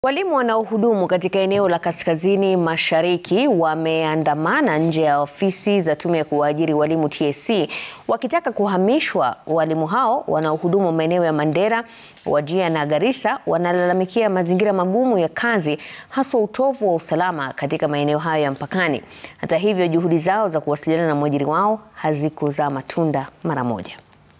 Walimu wanaohudumu katika eneo la kaskazini mashariki wameandamana nje ya ofisi za tume ya kuwaajiri walimu TSC wakitaka kuhamishwa. Walimu hao wanaohudumu maeneo ya Mandera, Wajir na Garissa wanalalamikia mazingira magumu ya kazi, haswa utovu wa usalama katika maeneo hayo ya mpakani. Hata hivyo, juhudi zao za kuwasiliana na mwajiri wao hazikuzaa matunda mara moja.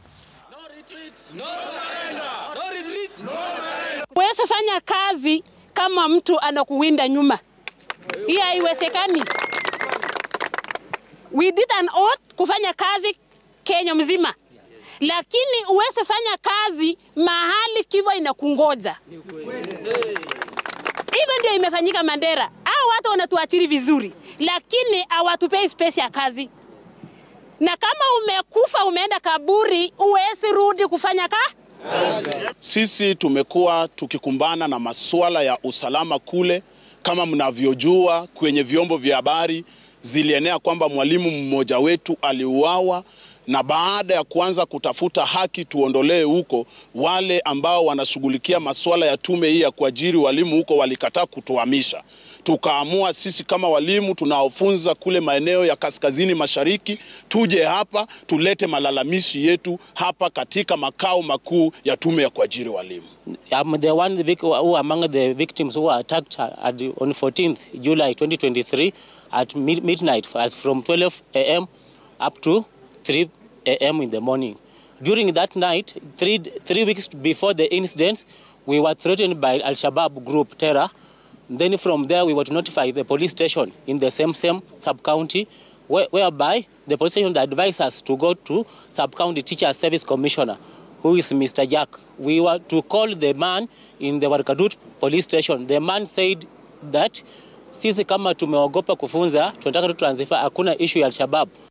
Huwezi fanya kazi kama mtu anakuwinda nyuma, hii haiwezekani. We did an oath kufanya kazi Kenya mzima, lakini huwezi fanya kazi mahali kiva inakungoja. Hivyo ndio imefanyika Mandera. Hao watu wanatuachiri vizuri, lakini hawatupei space ya kazi, na kama umekufa umeenda kaburi, huwezi rudi kufanya ka Sisi tumekuwa tukikumbana na masuala ya usalama kule. Kama mnavyojua, kwenye vyombo vya habari zilienea kwamba mwalimu mmoja wetu aliuawa, na baada ya kuanza kutafuta haki tuondolee huko, wale ambao wanashughulikia masuala ya tume hii ya kuajiri walimu huko walikataa kutuhamisha. Tukaamua sisi kama walimu tunaofunza kule maeneo ya kaskazini mashariki tuje hapa tulete malalamishi yetu hapa katika makao makuu ya tume ya kuajiri walimu. I'm the one vic- who among the victims who were attacked at the, on 14th July 2023 at mid- midnight as from 12 a.m. up to 3 a.m. in the morning. During that night, three, three weeks before the incidents, we were threatened by Al-Shabaab group terror. Then from there, we were to notify the police station in the same same sub-county, where, whereby the police station advised us to go to sub-county teacher service commissioner, who is Mr. Jack. We were to call the man in the Warkadut police station. The man said that sisi kama tumeogopa kufunza, tunataka tu transfer, hakuna issue ya Al-Shabaab.